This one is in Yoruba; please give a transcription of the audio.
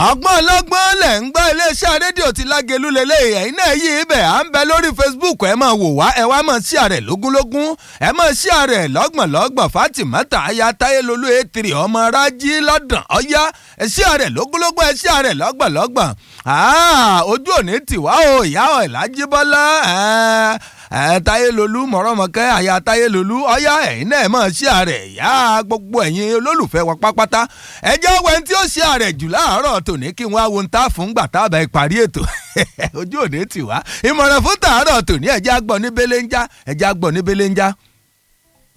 ọgbọ́n ọlọ́gbọ́n lẹ̀ ń gbọ́ iléeṣẹ́ rédíò ti lágẹ̀lú lélẹ̀ ẹ̀yin náà yí ibẹ̀ à ń bẹ lórí Facebook ẹ máa wò wá ẹ wá máa ṣí àrẹ̀ lógúnlógún ẹ máa ṣí àrẹ̀ lọ́gbọ̀nlọ́gbọ̀n Fatimata aya Táyélolú ètìrì ọmọ rájí lọ́dàn ọ̀yá ẹ ṣí àrẹ̀ lógúnlógún ẹ ṣí àrẹ̀ lọ́gbọ̀nlọ́gbọ̀n ojú òní tìwá o ìyá ọ̀ ìlàjíbọ́lá ẹ Táyélolú mọ̀rọ́mọkẹ́ àyà Táyélolú ọ̀yá ẹ̀yin náà mọ̀ sí ààrẹ ìyá gbogbo ẹ̀yin olólùfẹ́ wa pápátá ẹ jẹ́ wẹ́n tí ó ṣe ààrẹ jù láàárọ̀ tòní kí wọ́n á wo ń ta fún gbàtà bá ìparí ètò ojú òde tì wá ìmọ̀ràn fún tàárọ̀ tòní ẹ̀jẹ̀ àgbọ̀ ní belenja ẹ̀jẹ̀ àgbọ̀ ní belenja.